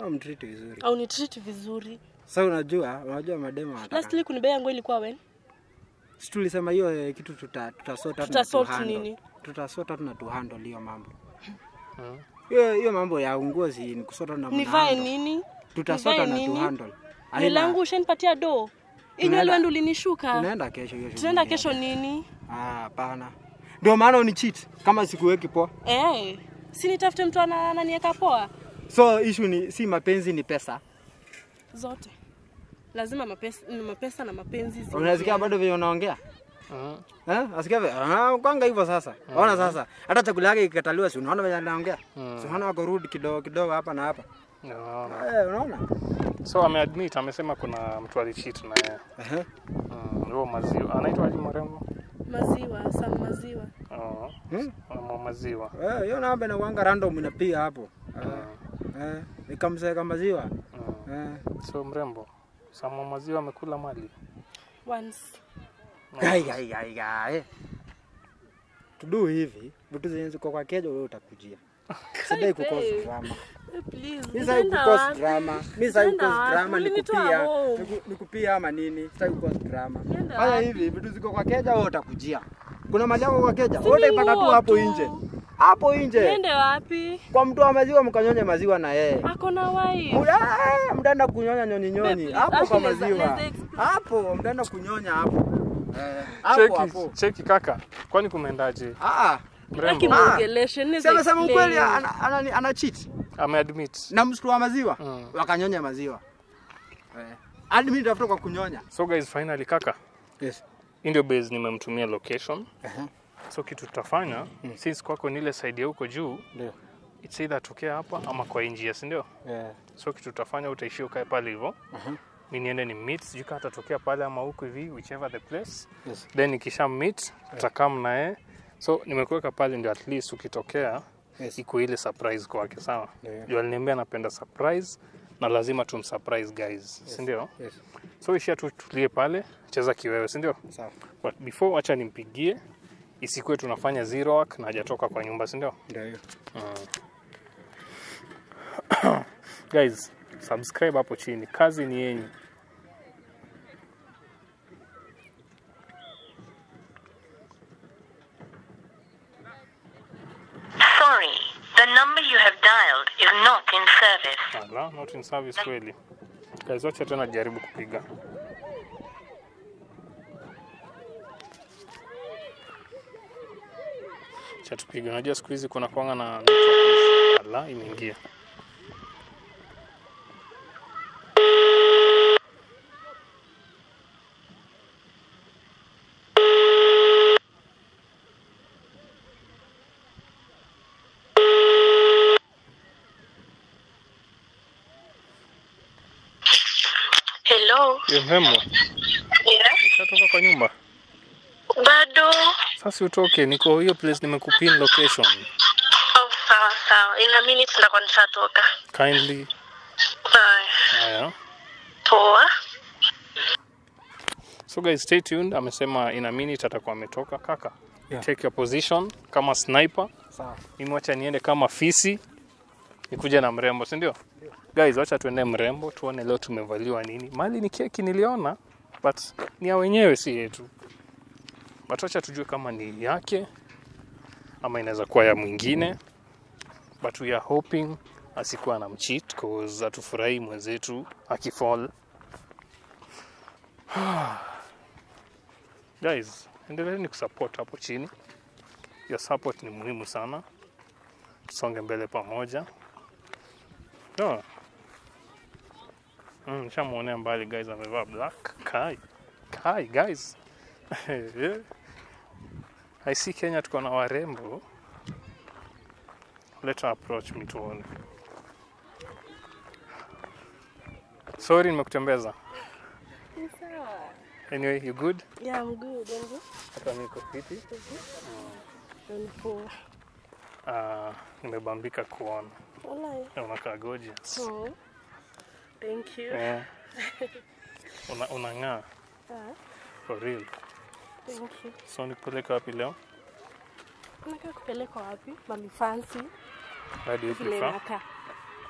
au mtreat vizuri au ni treat vizuri sasa unajua unajua mademo wanataka lastly kunibea yangu ilikuwa when si tulisema hiyo eh, kitu tuta tutasota Tutasort nini? tutasota na tuhandle hiyo mambo Mm. hiyo hiyo mambo ya ungozi ni kusota na nivae mnahandle. nini tutasota nivae na nini? tuhandle nywele Haina- yangu ushanipatia do Tunaenda- inywele wendo ulinishuka tunaenda kesho hiyo tunaenda shughuli. kesho nini Ah, hapana ndio maana unicheat kama sikuweki poa eh si nitafute mtu ana- ananieka poa so issue ni si mapenzi ni pesa zote lazima mapesa, mapesa na mapenzi zi- unasikia bado vile unaongea Mm. Eh? Asikia vile ah, kwanga hivyo sasa. Ona sasa. Hata chakula yake ikikataliwa si unaona vile anaongea. Si unaona wako rude kidogo kidogo hapa na hapa. Naona. Eh, unaona? So ameadmit amesema kuna mtu alicheat na yeye. Ehe. Mm, huo maziwa. Anaitwa aje marembo? maziwa sam maziwa Oh. Hmm? Mwa maziwa. Eh, hiyo namba inakuanga random inapiga hapo. Eh. Eh, nikamseka maziwa. Mm. Eh. So mrembo. Samo maziwa amekula mali. once Gai gai gai gai. Tudu hivi, vitu zenye ziko kwa kejo wewe utakujia. Sidai kukosa babe. drama. Eh, please Mimi sai utaenda kukosa wapi? drama. Mimi sai Utaenda kukosa wapi? drama Ulinitoa nikupia. home. niku- Nikupia ama nini? Sai kukosa drama. Nienda Fanya wapi? hivi, vitu ziko kwa keja wewe utakujia. Kuna mali yako kwa keja, Si wewe utaipata tu nguo hapo tu. nje. Hapo nje. niende wapi Kwa mtu wa maziwa mkanyonye maziwa na yeye. ako na wife Muda eh, mtaenda kunyonya nyonyi nyonyi Babe, hapo kwa actually, let's- maziwa. let's explain. Hapo mtaenda kunyonya hapo. Eh, hapo Cheki, hapo. cheki kaka. Kwani kumeendaje? Ah, Mrembo. akimwongeleshe niweze sema sema explain. ukweli ana, ana, ana cheat Ameadmit. na msitu wa maziwa Mm. wakanyonya maziwa. Eh. Hadi mimi nitafuta kwa kunyonya. So guys, finally kaka. Yes. Hii ndio base nimemtumia location. Aha. So kitu tutafanya since kwako ni ile side ya huko juu, Ndio. it's either tokea hapa ama kwa njia, si ndio? Eh. So kitu tutafanya utaishia ukae pale hivyo. Aha. Mi niende ni meet, sijui kama atatokea pale ama huku hivi, whichever the place. Yes. Then nikisha meet tutakaa naye. So nimekuweka pale ndio at least ukitokea Yes. iko ile surprise kwake, sawa? Ndio. Juu aliniambia anapenda surprise na lazima tumsurprise guys, si ndio? Yes. So ishia tu tulie pale, cheza kiwewe, si ndio? Sawa. But before acha nimpigie isikuwe tunafanya zero work na hajatoka kwa nyumba, si ndio? Ndio hiyo. Guys, subscribe hapo chini, kazi ni yenyu. Sorry, the number you have dialed is not in service. Ala, not in service kweli. Guys, wacha tena jaribu kupiga. Cha tupige. Unajua siku hizi kuna kwanga na network. Ala, imeingia. Hello. Ye mrembo, Yeah. ushatoka kwa nyumba? Bado. Sasa utoke, niko hiyo place nimekupin location. Oh, sawa sawa. In a minute ndakuwa nishatoka. Kindly. Haya. Haya. Poa. So guys, stay tuned. Amesema in a minute atakuwa ametoka. Kaka, Yeah. take your position kama sniper. Sawa. Mimi wacha niende kama fisi nikuja na mrembo, si ndio? Guys, wacha tuende mrembo tuone leo tumevaliwa nini. Mali ni keki niliona, but ni ya wenyewe si yetu. But wacha tujue kama ni yake ama inaweza kuwa ya mwingine. But we are hoping asikuwa na mcheat cause atufurahi mwenzetu akifall. Guys, endeleeni kusupport hapo chini. Your support ni muhimu sana. Tusonge mbele pamoja. No. Mm, nishamuonea mbali guys amevaa black. Kai. Kai guys. I see Kenya tuko na warembo. Let her approach me tuone. Sorry nimekutembeza. Ni sawa. Anyway, you good? Yeah, I'm good. And you? Hata niko fiti. I'm poor. Ah, nimebambika kuona. Walai. Na Unakaa gorgeous. Oh. Thank you. Eh. Una unang'aa Ah, for real. thank you. So nikupeleka wapi leo? Nataka kupelekwa wapi? Mami fancy. Where do you Vile prefer? nakaa.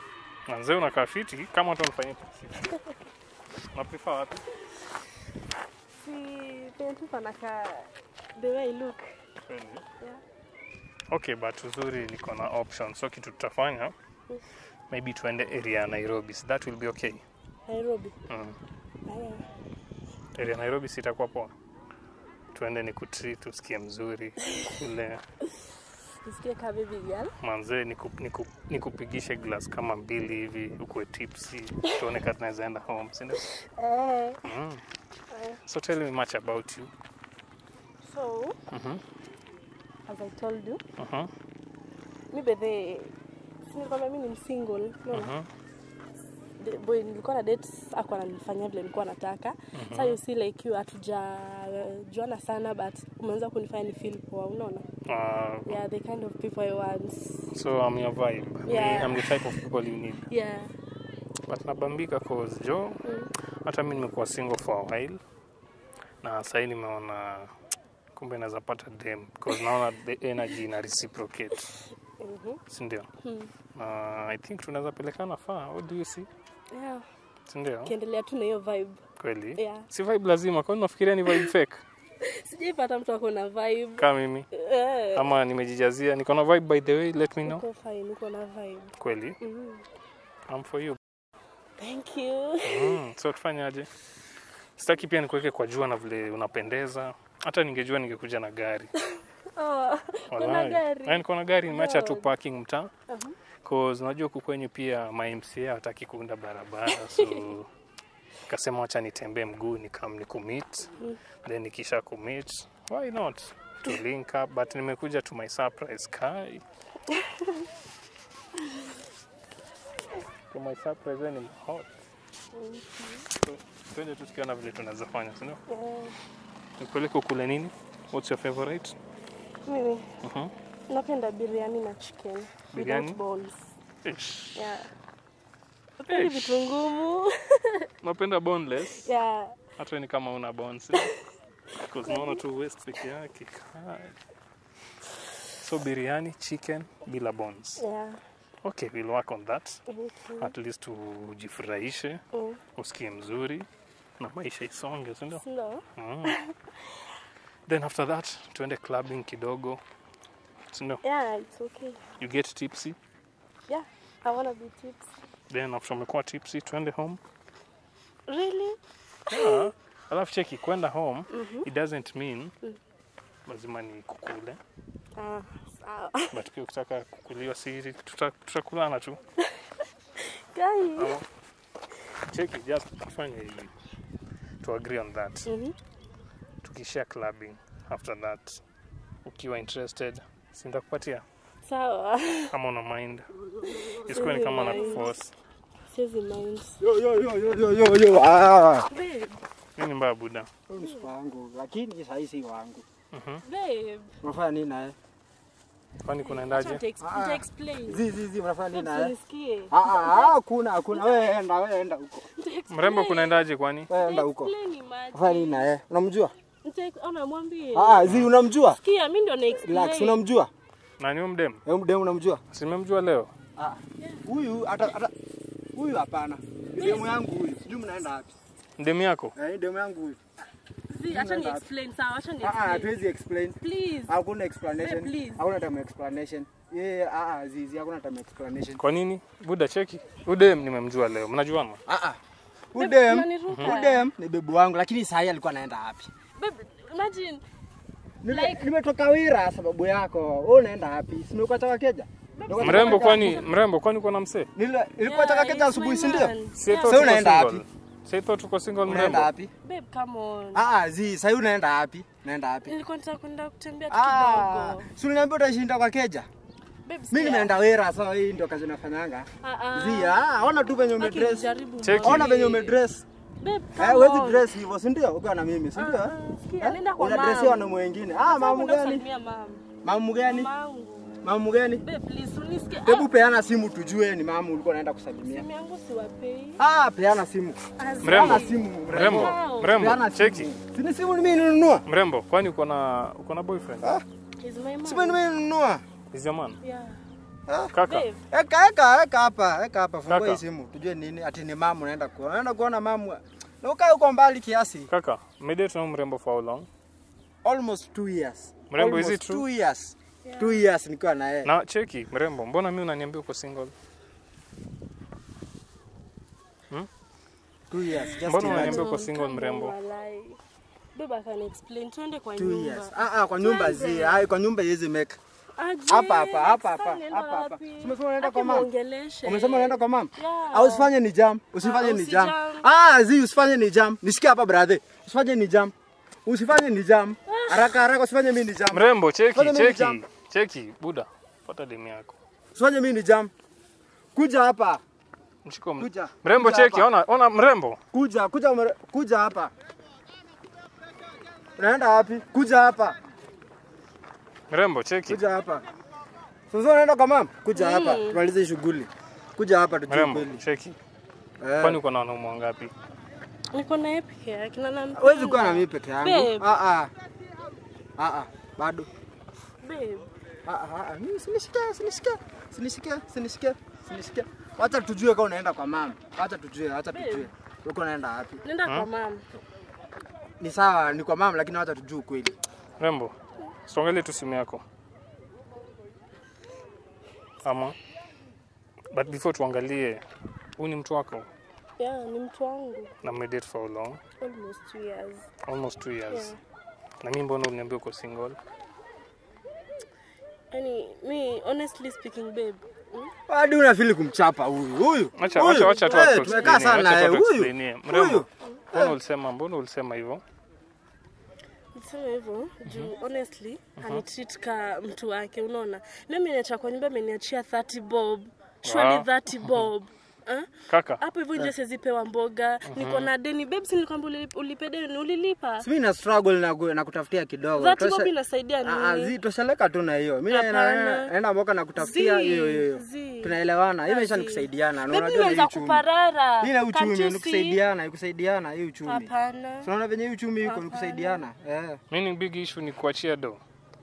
Manze unakaa fiti kama watu wanafanyia taxi. Na prefer wapi? Si penye tu panakaa the way I look. Kweli? Yeah. Okay, but uzuri niko na option. So kitu tutafanya maybe tuende area ya Nairobi. So that will be okay. Nairobi. Mm. Aya. Area ya Nairobi sitakuwa poa. Tuende ni kutreat usikie mzuri kule Nisikie kama baby girl. manze niku- niku- nikupigishe glass kama mbili hivi ukuwe tipsy tuone kama tunaweza enda home si ndio? Eh. Mm. So tell me much about you. So, Mhm. as I told you, Mhm. mi bethe si nilikwambia mi ni msingle. No. Mhm. The boy nilikuwa na date ako ananifanyia vile nilikuwa nataka. Sasa you see like you hatujajuana sana but umeanza kunifanya ni feel poa, unaona? Uh, Yeah, the kind of people I want. so I'm your vibe. Me, Yeah. I'm the type of people you need. Yeah. But nabambika cause jo hata mi nimekuwa single for a while na sahii nimeona kumbe naweza pata dem because naona the energy ina reciprocate Mhm. sindio na i think tunaweza pelekana faa what do you see Yeah. sindio Kiendelea tu na hiyo vibe. kweli Yeah. si vibe lazima kwani unafikiria ni vibe fake Sijaipata mtu ako na vibe. kama mimi Eh. ama nimejijazia niko na vibe by the way let me know Uko fine, uko na vibe. kweli Mhm. I'm for you Thank you. mm, so tufanyaje sitaki pia nikuweke kwa jua na vile unapendeza hata ningejua ningekuja na gari Oh, kuna Walai. gari. Yaani niko na gari nimeacha tu God. parking mtaa Uh-huh. cause unajua huku kwenye pia ma MCA hataki kuunda barabara so kasema wacha nitembee mguu nikam ni commit then nikisha commit why not to link up but nimekuja to my surprise kai to my surprise wewe ni hot so twende tu tukiona vile tunaweza fanya si ndio Eh, nipeleke kule nini what's your favorite Mimi Mhm. napenda biriani na chicken. Biriani? Without balls. Ish. Yeah. Napendi Ish. vitu ngumu. napenda boneless Yeah. hata ni kama una bones because naona tu waist peke yake Kai. so biriani chicken bila bones Yeah. okay we'll work on that Okay. at least ujifurahishe Mm. usikie mzuri na maisha isonge sindio Sindio? mm. then after that tuende clubbing kidogo sindio Yeah, it's okay. you get tipsy Yeah. I wanna be tips. then after umekuwa tipsy tuende home Really? yeah. alafu cheki kwenda home it doesn't mean lazima ni kukule Ah, sawa. but pia ukitaka kukuliwa siri tuta- tutakulana tu Guys. Ama- cheki just tufanye hivi to agree on that Mhm. tukishare clubbing after that ukiwa interested sindakupatia Sawa. kama una mind isikuwe ni kama na Mind. kuforce Siwezi mind. Yo, yo, yo, yo, yo, yo, yo. Ah. Babe. nini mbaya buda Huyu ni siku wangu, lakini sahii si wangu. Babe. Unafanya nini naye? kwani Acha kunaendaje nita- Ah. nita explain. Zi, zi, zi, unafanya nini Babe, naye? sinisikie. Ah, ah, ah, hakuna, hakuna. Wewe enda, wewe enda huko. Nita explain. mrembo kunaendaje kwani Wewe enda Nita huko. explain, imagine. Unafanya nini naye? Unamjua? Nita- ona, mwambie. Ah, ah, zi, unamjua? Sikia, mi ndo na Relax, explain. unamjua? nani huyu mdem Wewe mdemu unamjua? simemjua leo Ah. Huyu hata hata huyu hapana. Demu yangu huyu. Sijui mnaenda wapi. mdem yako Eh, demu yangu huyu. Zi, acha ni explain, sawa, acha ni Ah, ah, explain. hatuwezi explain. Please. Hakuna explanation. Babe, please. Hakuna time explanation. Yeye ah ah zizi hakuna time explanation. kwa nini buda cheki udem nimemjua leo mnajuana Ah ah. Udem. unaniruka. Udem ni bebu wangu lakini saa hii alikuwa anaenda wapi? Babe, imagine. Nime- Like- Nimetoka Wira sababu yako. Wewe unaenda wapi? Si nimekuacha Wakeja? Nimekuacha mrembo Wakeja. kwani mrembo kwani uko na msee Nile- Nilikuacha Yeah, Wakeja he's asubuhi my si ndio? man. Si I Yeah. thought Sasa uko unaenda single. wapi? Si I thought uko single Unaenda mrembo wapi? Babe, come on. Ah ah zi, sasa unaenda wapi? Unaenda wapi? Nilikuwa nataka kwenda kutembea tu Ah, kidogo. si uliniambia utashinda kwa Keja? Babe, Mimi sikia. nimeenda Wira sasa hii ndio kazi nafanyanga. Ah, ah. Zi, ah, ona tu venye Haki umedress. nijaribu Cheki. Ona mwambie. venye umedress. Babe, Eh, come huwezi on. dress hivyo, si ndio? Ukiwa na mimi, si ndio? Ah, ah, sikia, nenda kwa Unadressia mom. wanaume wengine. Ah, Nataka mamu kwenda gani? kusalimia mom. Mamu gani? Mamangu. Mamu gani? Babe, please, unisikie. Hebu Ah, peana simu tujue ni mamu ulikuwa unaenda kusalimia. simu yangu siwapei. Ah, peana simu. Ah, Mrembo. Peana simu, mrembo Wow. mrembo Peana simu. cheki Si ni simu ni mimi ninunua? mrembo kwani uko na uko na boyfriend Ah, He's my mom. simu ni mimi ninunua. is your man Yeah. Kaka, Babe, Eka eka eka hapa, eka hapa. Fungua Kaka. hii simu. Tujue nini? Ati ni mamu unaenda kuona. Unaenda kuona mamu. Na ukae huko mbali kiasi. kaka, mmedate na huyu mrembo for how long? Almost two years. Mrembo, is Almost it true? Two years. Two years nikiwa na yeye. Na cheki, mrembo, mbona mimi unaniambia uko single? Two years. Just Mbona imagine. unaniambia uko no, single come mrembo? on, walai. Babe, I can explain. Tuende kwa Two nyumba. years. Ah ah kwa nyumba zi. Tuanze. Ah kwa nyumba hizi make. Aje, Hapa hapa hapa hapa sasa unaenda hapa hapa. wapi? Umesema unaenda kwa Ati mama? muongeleshe. Umesema unaenda kwa mama? Yeah. Au usifanye ni jam. Usifanye Ah, ni jam. usijam. Ah, zi usifanye ni jam. Nisikie hapa brother. Usifanye ni jam. Usifanye ni jam. Haraka haraka usifanye mimi ni jam. Mrembo, cheki, Fanya mimi cheki. jam. Cheki, buda. Pata demu yako. Usifanye mimi ni jam. Kuja hapa. Mshiko m- Kuja. Mrembo, Kuja cheki, hapa. ona ona mrembo. Kuja, kuja, umere- kuja hapa. Unaenda wapi? Kuja hapa. Mrembo, cheki. Kuja hapa. Sasa unaenda kwa mama? Kuja hapa. Tumalize hii shughuli. Kuja hapa tujue Mrembo, kweli. cheki. Eh. Kwani uko na wanaume wangapi? Niko na yeye peke yake na nampenda. Huwezi kuwa na mimi peke yangu. Babe. Ah ah. Ah ah. Bado. Babe, Ah ah. ah. Mimi sinishike, sinishike. Sinishike, sinishike, sinishike. Wacha tujue kama unaenda kwa mama. Wacha tujue, wacha tujue. Uko unaenda wapi? nenda kwa mama. Ni sawa, ni kwa mama lakini wacha tujue kweli. Mrembo, songelee tu simu yako. Ama but before tuangalie, huyu ni mtu wako Yeah, ni mtu wangu. na mmedate for how long? Almost two years. Almost two years. Yeah. Na mimi mbona uliniambia uko single? Yaani, mi honestly speaking babe. hmm? Hadi unafili kumchapa huyu. Huyu. Acha huyu. acha acha tu Eh, atu Tumekaa explain. sana Acha eh. tu Huyu. explain. Mrembo, Huyu. mbona ulisema mbona ulisema hivyo? Niseme hivyo juu honestly anitreat ka mtu wake unaona. Na mimi niacha kwa nyumba ameniachia 30 bob. Surely Wow. 30 bob. Ah? Kaka, Hapo hivyo nje siwezi pewa mboga. Niko na deni babe, si nilikwambia ulip- ulipe deni ulilipa. Mimi na struggle na, ku- na kutafutia kidogo. 30 Tosha- bob inasaidia Ah, ah, nini? zi tosheleka tu na hiyo. Mimi Hapana. naenda naenda mboka na kutafutia Zi, hiyo hiyo. zi. Tunaelewana. Hii maisha ni Zi. kusaidiana. Na Babe, unajua ni nimeanza uchumi. kuparara. Hii na Can't uchumi you ni see? kusaidiana, ni kusaidiana hii uchumi. Hapana. Tunaona venye hii uchumi iko ni kusaidiana. Eh. mimi big issue ni kuachia do.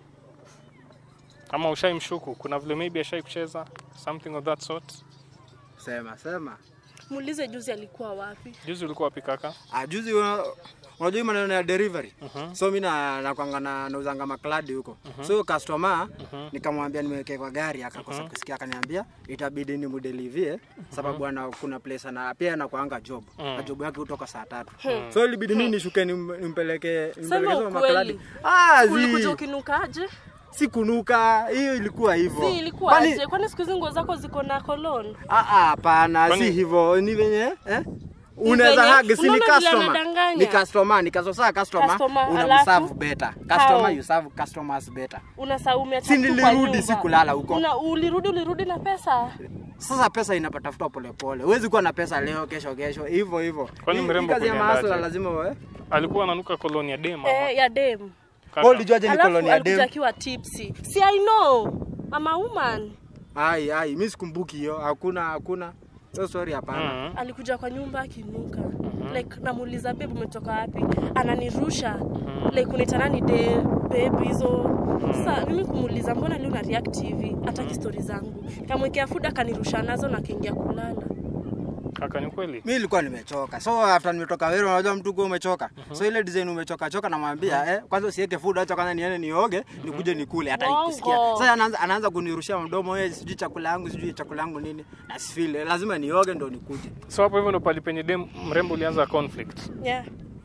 Ama ushaimshuku, kuna vile maybe ashai kucheza something of that sort. Sema, sema. Muulize juzi alikuwa wapi? Juzi ulikuwa wapi kaka? Ah, juzi una- unajua hii maneno ya delivery. So mimi na nakwanga na nauzanga makladi huko. So customer nikamwambia nimeweke kwa gari akakosa kusikia akaniambia itabidi nimudelivie sababu ana kuna place ana pia anakuanga job. Na job yake hutoka saa tatu. So ilibidi mimi nishuke nim- nimpeleke nimpeleke hizo ukweli. makladi. Ah, Ulikuja zi. ukinukaje? Si kunuka, hiyo ilikuwa hivyo. Si ilikuwa Kwani- aje? Kwani siku hizi nguo zako ziko na cologne? Ah, ah, hapana, Kwani- si hivyo. Ni venye eh? Unaweza venye- hug, si ni unaona vile customer. anadanganya? Ni customer, ni customer, saa customer, Customer, unamserve alafu? better. Customer, How? you serve customers better. Unasahau umeacha Si mtu kwa nilirudi, nyumba. si kulala huko. Una, ulirudi ulirudi na pesa? Sasa pesa inapatafutwa polepole. Huwezi kuwa na pesa leo, kesho, kesho, hivyo hivyo. Kwani Hii- mrembo hii kazi ya kulienda mahasla aje? lazima wewe. Alikuwa ananuka koloni ya dem ama? Eh, ya dem. Kaka, Wewe ulijuaje ni Alafu koloni ya alikuja dem? akiwa tipsy. Si I know. I'm a woman. Ai, ai, mimi sikumbuki hiyo. Hakuna, hakuna. Hiyo story hapana. Mhm. Alikuja kwa nyumba akinuka. Like namuuliza babe umetoka wapi? Ananirusha. Like unaitana ni de babe hizo. Sasa mimi kumuuliza mbona leo una react hivi? Hataki story zangu. Kamwekea food akanirusha nazo na akaingia kulala. Kaka ni kweli? Mimi nilikuwa nimechoka. So after nimetoka wewe unajua mtu kwa umechoka. So ile design umechoka choka namwambia eh kwanza usiweke food acha kwanza niende nioge nikuje nikule hata Bongo. nikisikia. Sasa anaanza anaanza kunirushia mdomo yeye sijui chakula yangu sijui chakula yangu nini. Na sifile lazima nioge ndo nikuje. So hapo hivyo ndo pali penye dem mrembo ulianza conflict. Yeah.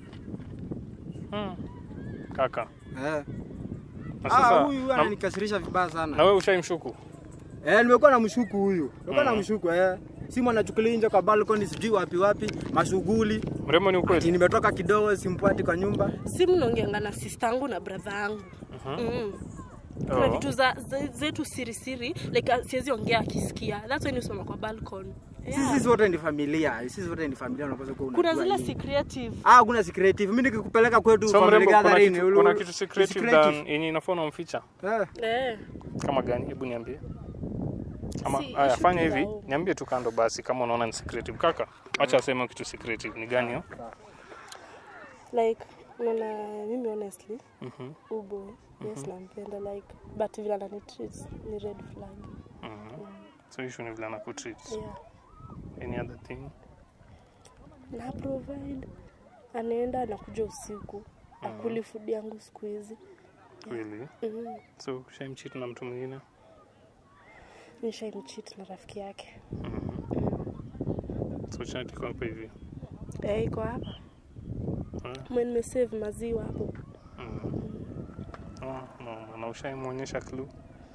Hmm. Kaka. Eh. Na Ah sasa huyu na, ananikasirisha vibaya na sana. wewe ushaimshuku? Eh nimekuwa na mshuku huyu. Nimekuwa na mshuku eh. Simu anachukulia nje kwa balcony sijui wapi wapi mashughuli. Mrembo ni Ati ukweli? nimetoka kidogo simpati kwa nyumba. Si mnaongeanga na sister yangu na brother yangu. Mm. Kuna Oh. vitu za, za, zetu siri siri like uh, siwezi ongea akisikia. That's when usimama kwa balcony. Yeah. Sisi wote ni familia. Sisi wote ni familia unapaswa kuwa Kuna unajua zile hii. secretive. Ah, kuna secretive. Mimi nikikupeleka kwetu So family mrembo kuna gathering, kitu, ulu- kuna kitu secretive secretive. than yenye inafaa unamficha. Eh, Eh. Kama gani? Hebu niambie. Ama Si, haya issue fanya tu za hivi, huko. niambie tu kando basi kama unaona ni secretive. Kaka, acha aseme kitu secretive. Ni gani hiyo? Like unaona mimi honestly Mhm. ubo yes nampenda like but vile ananitreat ni red flag. Mhm. So issue ni vile anakutreat. yeah. Any other thing? na provide anaenda anakuja usiku akuli food yangu siku hizi Kweli? mm. So ushaimcheat na mtu mwingine? nishaimchit na rafiki yake So chat iko hapa hivi. Eh, iko hapa Eh? mwe nimesave maziwa hapo Mm. Oh, no, na ushaimwonyesha clue?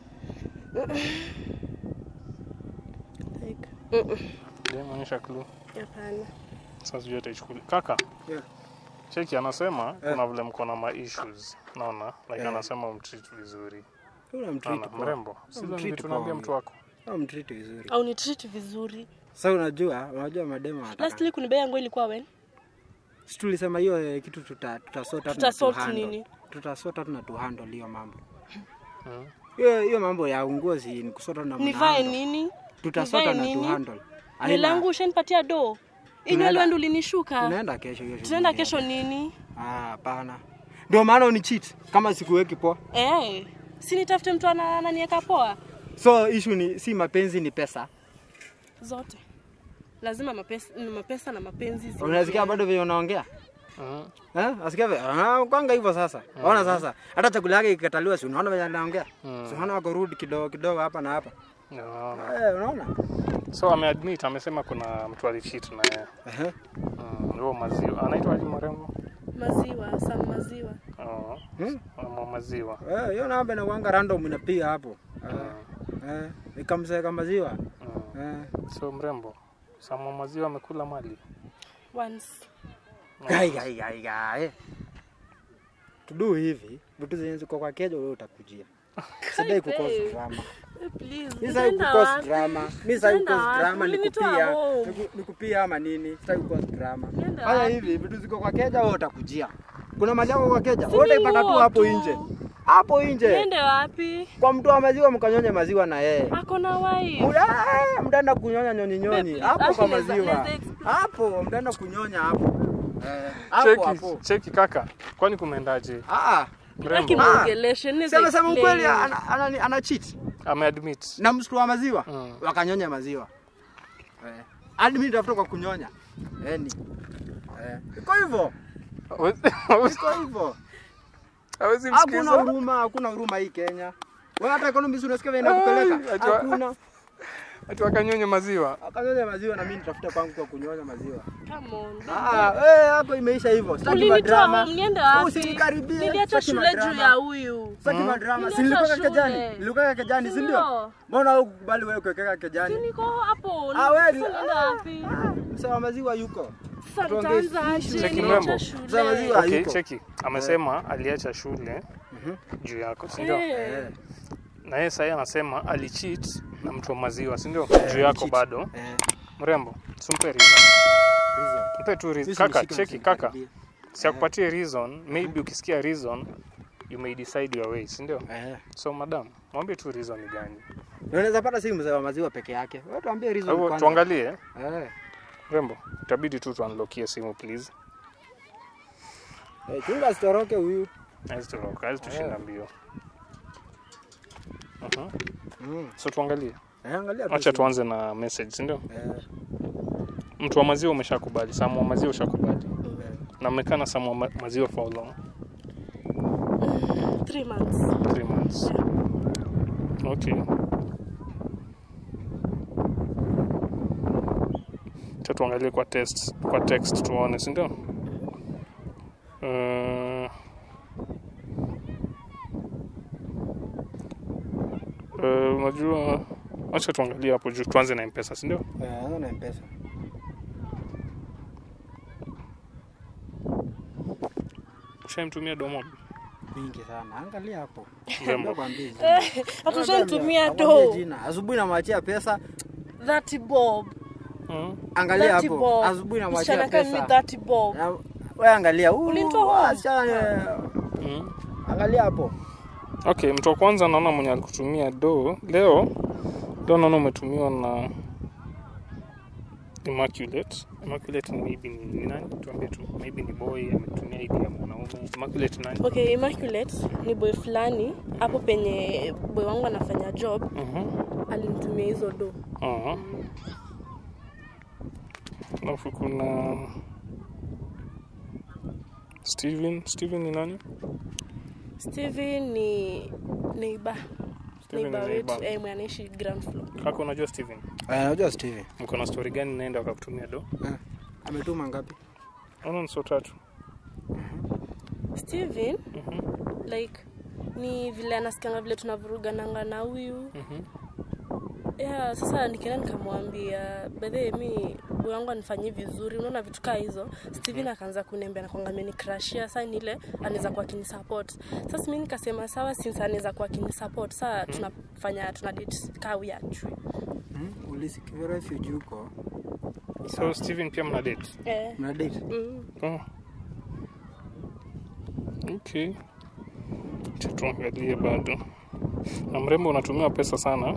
like mm-mm. Ushaimwonyesha clue? hapana Sasa sijui ataichukulia. Kaka, Yeah. cheki anasema kuna vile mko na ma issues. Naona like Yeah. anasema umtreat vizuri. Unamtreat Naona poa. mrembo. Sio Umtreat vitu tunaambia poa. mtu wako. Unamtreat vizuri. au ni treat vizuri Sasa unajua, unajua madema wanataka. lastly kunibea yangu ilikuwa wen Si tulisema hiyo eh, kitu tuta tutasota Tutasort nini? Tutasota tuna tu handle hiyo mambo. Mm. Hiyo hiyo mambo ya ungozi ni kusota na nivae mnahandle. nini Tutasota nivae na tu nini? handle. nywele Haina- yangu ushanipatia do Tunaenda- inywele wendo ulinishuka Tunaenda kesho hiyo. tunaenda shughuli. kesho nini Ah, hapana. Ndio maana unicheat kama sikuweki poa. eh si nitafute mtu ana- ananieka poa So issue ni si mapenzi ni pesa. zote lazima mapesa, mapesa na mapenzi zi- Unasikia bado vile unaongea? Mm. Eh? Nasikia vile ah, kwanga hivyo sasa. Ona sasa. Hata chakula yake ikikataliwa si unaona vile anaongea? Si unaona wako rude kidogo kidogo hapa na hapa. Naona. Eh, unaona? So ameadmit amesema kuna mtu alicheat na yeye. Ehe. Mm, huo maziwa. Anaitwa aje marembo? maziwa sam maziwa Oh. Hmm? Mama maziwa. Eh, hiyo namba inakuanga random inapiga hapo. Eh. Eh, ikamseka maziwa. Mm. Eh. So mrembo. Sama maziwa amekula mali. once Gai gai gai gai. Tudu hivi, vitu zenye ziko kwa kejo wewe utakujia. Sidai kukosa babe. drama. Eh, please Mimi sitaki nitaenda kukosa wapi? drama. Mimi sitaki Nitaenda kukosa wapi? drama Ulinitoa nikupia. home. Niku- Nikupia ama nini? Sitaki kukosa drama. Niende Fanya wapi? hivi, vitu ziko kwa keja wewe utakujia. Kuna mali yako kwa keja, Si wewe utaipata tu nguo hapo tu. nje. Hapo nje. niende wapi Kwa mtu wa maziwa mkanyonye maziwa na yeye. ako na wife Muda- eh, mtaenda kunyonya nyonyi nyonyi Babe, hapo kwa actually, let's- maziwa. let's explain. Hapo mtaenda kunyonya hapo. Eh, hapo Cheki, hapo. cheki kaka. Kwani kumeendaje? Ah, Aki Mrembo. muongeleshe, niweze sema sema explain. ukweli ana, ana, ana cheat Ameadmit. na msitu wa maziwa Mm. wakanyonya maziwa. Eh. Hadi mimi nitafuta kwa kunyonya. Eh ni. Eh. Iko hivyo. Iko hivyo. Hawezi Hakuna msikiza. huruma, hakuna huruma hii Kenya. Wewe hata economy unasikia vile inakupeleka. Ai, ajua- Hakuna. Ati wakanyonye maziwa. Akanyonya maziwa na mimi nitafuta kwangu kwa kunyonya maziwa. Come on, Ah, eh hapo imeisha hivyo. Sitaki ulinitoa madrama. home, niende wapi? Usinikaribie. Niliacha Sitaki shule juu madrama. ya huyu. Sitaki madrama. Si Niliacha nilikuwa kejani. shule. Nilikuwa kejani, si ndio? Ndio. Mbona hukubali wewe kuwekeka kejani? Si niko hapo. Ah, wewe Sasa ni- niende wapi? Msawa maziwa yuko. Sasa tuongee nitaanza aje? Cheki Niliacha mrembo. shule. Mzee maziwa. Okay, yuko. cheki. Amesema aliacha shule juu yako, si ndio? Eh, Eh. Na yeye sasa alicheat alicheat na mtu wa maziwa, si ndio? Eh, Juu yako cheat. bado. Eh. Mrembo, simpe reason. Reason. Mpe tu reason. Sisi Kaka, mshike cheki kaka. msinikaribie. Siakupatie reason, maybe ukisikia reason you may decide your way, si ndio? Eh. So madam, mwambie tu reason ni gani. Na Unaweza pata si mzee wa maziwa peke yake. Wewe tuambie Kwa reason hivyo kwanza. tuangalie, Eh. Mrembo, itabidi tu tuanlokie simu please. Eh, chunga asitoroke huyu. Haizi turoka, haizi tushinda mbio. Mhm. Mm. So tuangalie. Eh, angalia tu Acha simu. tuanze na message, si ndio? Eh. Mtu wa maziwa umeshakubali, Samu wa maziwa ushakubali. Na mmekaa na Samu wa ma- maziwa for how long? three months. Three months. Okay. Acha tuangalie kwa test, kwa text tuone, si ndio? Uh, uh, unajua acha tuangalie hapo juu tuanze na mpesa si ndio Eh, anza na mpesa. ushaimtumia domo Mingi sana. Angalia hapo. Mrembo. Nakwambia. Hata ushanitumia Nakwambia do. jina. Asubuhi namwachia pesa. That bob. Mm. Angalia That hapo. bob. Asubuhi namwachia Msichana kama pesa. that bob. Na- Wewe angalia. Huu, Ulinitoa home? wasichana, Mm. Angalia hapo. okay mtu wa kwanza naona mwenye alikutumia do leo leo naona umetumiwa na Immaculate. Immaculate ni maybe ni, ni nani? Tuambie tu. Maybe ni boy ametumia ID ya mwanaume. Immaculate nani? okay immaculate ni boy fulani hapo penye boy wangu anafanya job Mhm. alinitumia hizo do Aha. Alafu kuna Steven. Steven ni nani? steven ni neiba Steven neiba ni wetu neighbor. eh, mwenye anaishi ground floor Kaka unajua Steven? Eh, Najua Steve. Mko na story gani naenda wakakutumia do? Eh, Ametuma ngapi? Naona ni so tatu. steven Mhm. like ni vile anasikanga vile tunavurugananga na huyu Mhm. yeah, sasa nikaenda nikamwambia bedhe mi boy wangu anifanyii vizuri unaona vitu kaa hizo steven akaanza kuniambia nakwanga amenikrashia saa ni ile anaweza kuwa kinisupport sasa mi nikasema sawa since anaweza kuwa kinisupport saa tunafanya tuna date kaa huyu ajui Hmm? Ulisikia refugee huko? So Steven pia mna date? eh, Mna date? mm. Oh. Okay. Acha tuangalie bado. Na mrembo unatumiwa pesa sana.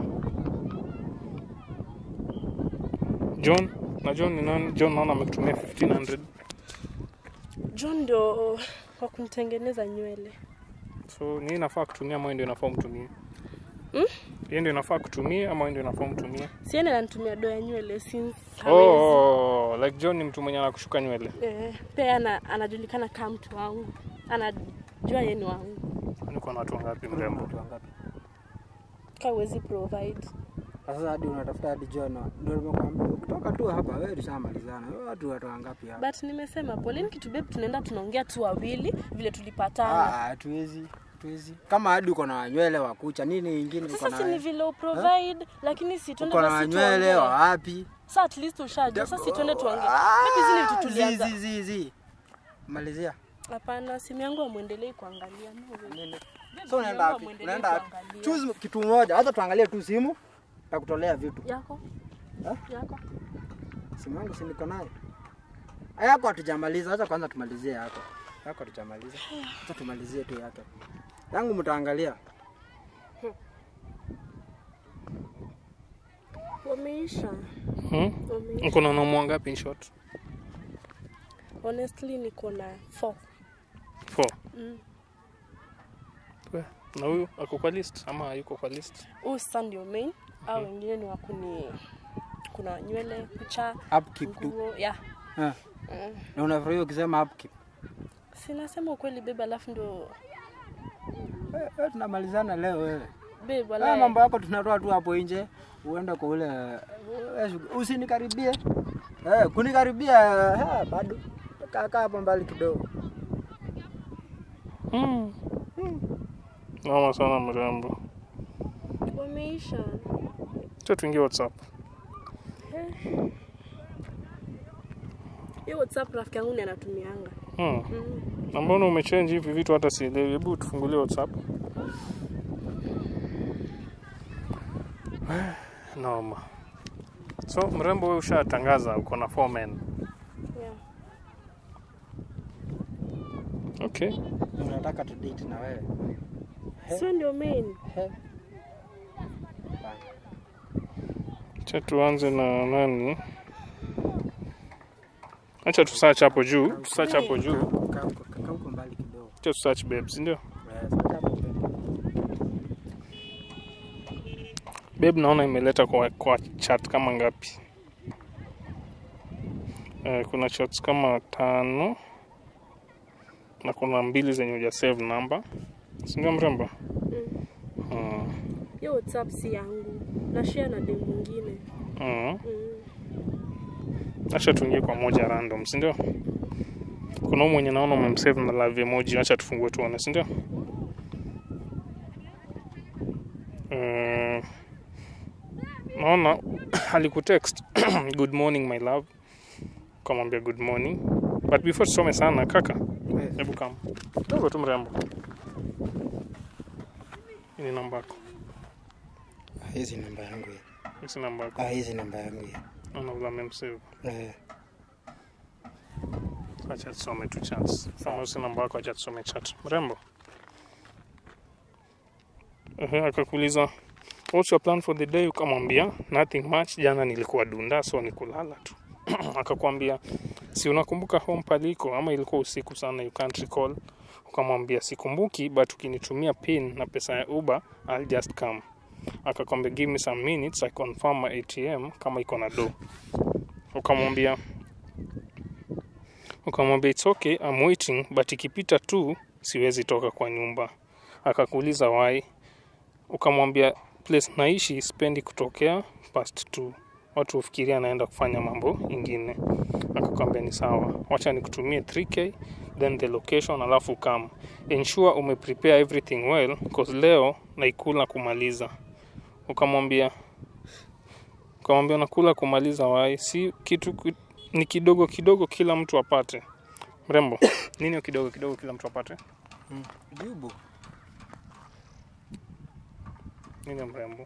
John, na John ni nani? John naona amekutumia 1500. john ndo wa kunitengeneza nywele So ni inafaa kutumia ama wewe ndio inafaa umtumie? Hmm? Yeye ndio inafaa kutumia ama wewe ndio inafaa umtumie? siene ananitumia do ya nywele since hawezi. Oh, like John ni mtu mwenye anakushuka nywele. eh, pia ana, anajulikana kama mtu wangu anajua yeye ni wangu Niko na watu wangapi mrembo? Watu wangapi? ka uwezi provide Sasa hadi unatafuta hadi John. Ndio nimekwambia kutoka tu hapa wewe ushamalizana. Wewe watu watu wangapi hapa? but nimesema poleni kitu babe tunaenda tunaongea tu wawili vile tulipatana Ah, hatuwezi. Hatuwezi. Kama hadi uko na nywele wa kucha nini ingine uko sasa si ni na vile uprovide lakini si tuende uko na basi nywele tuongee wa wapi? sa at least ushajua sasa si tuende tuongee Ah, maybe zile vitu tulianza zi, zi, zi. Malizia. hapana simu yangu amwendelei kuangalia no way. Nini? Babe, So simu unaenda yangu wapi? amwendelei Unaenda wapi? kuangalia. Choose kitu moja. Hata tuangalie tu simu. Takutolea vitu. yako Eh? yako Simu yangu si niko nayo. Yako hatujamaliza. Acha kwanza tumalizie yako. Yako hatujamaliza. Acha tumalizie tu yako. Yangu mtaangalia. wameisha Hmm? wameisha Uko na wanaume wangapi in short? honestly niko na four Four. mm. We, Na huyu ako kwa list ama hayuko kwa list? huu sasa ndio main au wengine ni wakuni kuna nywele kucha Upkeep tu. nguo ya Eh. mm. Na unafurahia ukisema upkeep. sinasema ukweli bebe alafu ndio Eh, eh, tunamalizana leo wewe. babe Haya wala mambo yako tunatoa tu hapo nje, uende kwa ule eh, shughuli. usinikaribie. Eh, kunikaribia eh, bado kaa kaa hapo mbali kidogo. Hmm. Noma sana mrembo. wameisha Acha tuingie WhatsApp. hiyo whatsapp rafiki yangu ni anatumianga Hmm. mm. Na mbona umechange hivi vitu hata sielewi? Hebu tufungulie WhatsApp. Noma. So mrembo, wewe ushatangaza uko na four men. yeah. Okay. Unataka tu date na wewe. sio ndio main He. Acha tuanze na nani? Acha tu search hapo juu, tu search hapo juu. Kaa huko- kaa huko mbali kidogo. Acha tu search babes, ndio? Eh, sasa hapo mbele. Babe naona imeleta kwa, kwa chat kama ngapi? Eh, kuna chats kama tano na kuna mbili zenye huja save number, si ndio mrembo? Mm. hiyo whatsapp si yangu na share na dem mwingine Mm. mm. Acha tuingie kwa moja random, si ndio? Kuna huyu mwenye naona umemsave na love emoji, acha tufungue tuone, si ndio? Mm. Naona alikutext good morning my love, ukamwambia good morning, but before tusome sana kaka, Yes. hebu kama kidogo tu mrembo, hii ni namba yako, Hizi namba yangu hii. hii si namba yako, Ah, hizi namba yangu hii. naona vile amemsave. Eh, Acha tusome tu chat. Kama si namba yako, acha tusome chat. Mrembo. Ehe, akakuuliza what's your plan for the day, ukamwambia nothing much, jana nilikuwa dunda, so ni kulala tu. akakwambia si unakumbuka home paliko ama ilikuwa usiku sana you can't recall ukamwambia sikumbuki but ukinitumia pin na pesa ya uber I'll just come akakwambia give me some minutes I confirm my ATM kama iko na do ukamwambia ukamwambia it's okay I'm waiting but ikipita tu siwezi toka kwa nyumba akakuuliza why ukamwambia place naishi spendi kutokea past two watu hufikiria anaenda kufanya mambo ingine akakwambia ni sawa wacha nikutumie 3k then the location alafu come ensure umeprepare everything well cause leo naikula kumaliza ukamwambia ukamwambia nakula kumaliza wai si kitu ki- ni kidogo kidogo kila mtu apate mrembo nini hiyo kidogo kidogo kila mtu apate Jibu. nini hiyo mrembo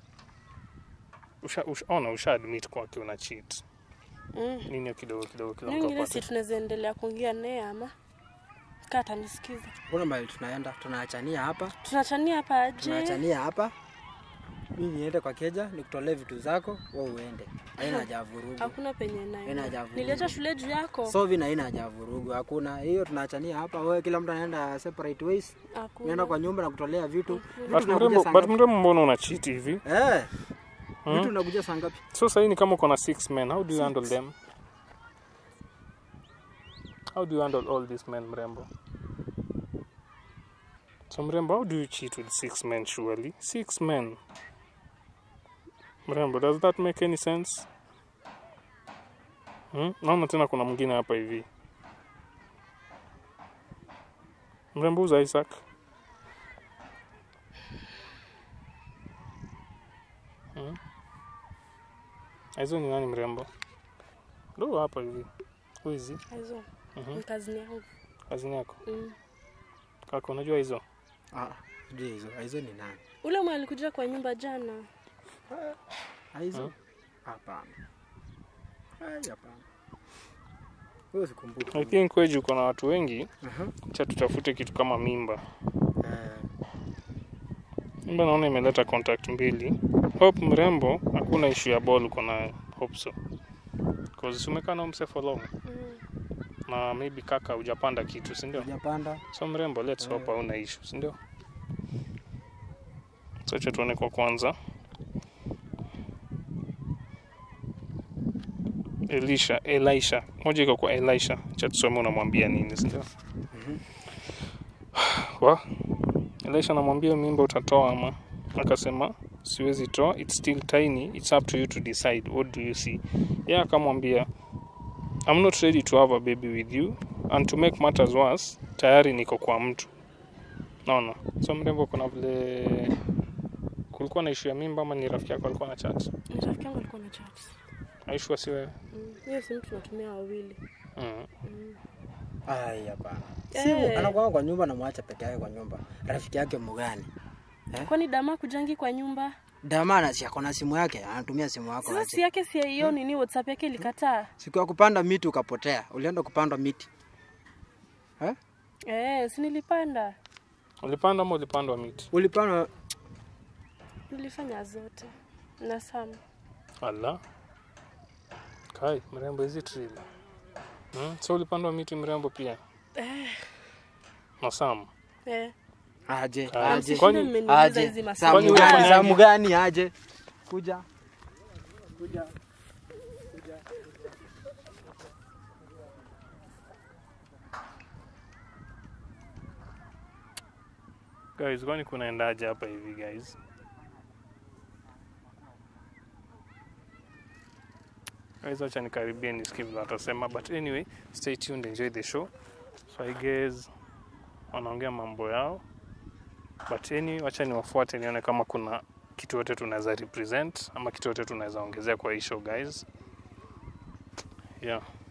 usha, usha, ona usha admit kwake una cheat Mm. nini hiyo kidogo kidogo kila Hiyo mtu ingine si apate tunaweza endelea kuongea naye ama kaa atanisikiza. Kuna mahali tunaenda, tunaachania hapa, Tunachania hapa aje? tunaachania hapa. Mimi niende kwa keja nikutolee vitu zako, wewe uende. Haina haja ya vurugu. Hakuna penye Haina naenda. haja ya vurugu. Niliacha shule juu yako. So vina haina haja ya vurugu. Hakuna hiyo, tunaachania hapa. Wewe kila mtu anaenda separate ways. Naenda Hakuna. kwa nyumba na kutolea vitu. Vitu but tunakuja mrembo saa but ngapi? mrembo mbona una cheat hivi Eh. Vitu tunakuja saa ngapi? so sahii ni kama uko na six men how do you handle them how do you handle all these men mrembo so mrembo how do you cheat with six men surely six men mrembo does that make any sense hmm? naona tena kuna mwingine hapa hivi mrembo uza isaac hmm? hizo ni nani mrembo ndo hapa hivi huizi Hizo. Mhm. Ni kazi yangu. kazini yako Mm. kaka unajua hizo Ah, sijui hizo. Hizo ni nani? Ule mwe alikuja kwa nyumba jana. Ah, Hizo? Hmm? Hapana. Ai, hapana. Wewe sikumbuki. i think weji uko na watu wengi Aha. cha tutafute kitu kama mimba Eh. mimba naona imeleta contact mbili hope mrembo hakuna issue ya ball uko nayo hope so cause umekaa na mse for long Mm. na maybe kaka hujapanda kitu si ndio Hujapanda. so mrembo let's hope hauna issue si ndio so acha tuone kwa kwanza Elisha Elisha moja iko kwa Elisha cha tusome unamwambia nini si ndio wa Elisha anamwambia mimba utatoa ama akasema siwezi toa it's still tiny it's up to you to decide what do you see yeye akamwambia I'm not ready to have a baby with you and to make matters worse tayari niko kwa mtu naona so mrembo kuna vile kulikuwa na issue ya mimba ama ni rafiki yako alikuwa na chat Ni Rafiki yangu alikuwa na chat. aishua si wewe Mm. Hiyo simu tunatumia wawili. mm. Ai, hapana. Eh. Simu anakuwa kwa nyumba na mwacha peke yake kwa nyumba. Rafiki yake mgani? Kwani dama kujangi kwa nyumba? Damana si akona simu yake, anatumia simu yako Sasa si aje. yake si hiyo nini WhatsApp yake ilikataa. Siku ya kupanda miti ukapotea. Ulienda kupanda miti. Eh? Eh, si nilipanda. ulipanda ama ulipandwa miti Ulipanda Nilifanya zote. Na Sam. ala kai mrembo hizi trili mm? so ulipandwa miti mrembo pia na sam Eh. aje, Ah, aje. kwani- Msishinde mmeniuliza Aje. hizi maswali. Kwani Samu wewe gani? ufanyaje? Samu gani aje? Kuja. Kuja. guys kwani kunaendaje hapa hivi guys guys wacha nikaribie nisikie vile watasema but anyway stay tuned enjoy the show so i guess wanaongea mambo yao but anyway wacha niwafuate nione kama kuna kitu yote tunaweza represent ama kitu yote tunaweza ongezea kwa hii show guys yeah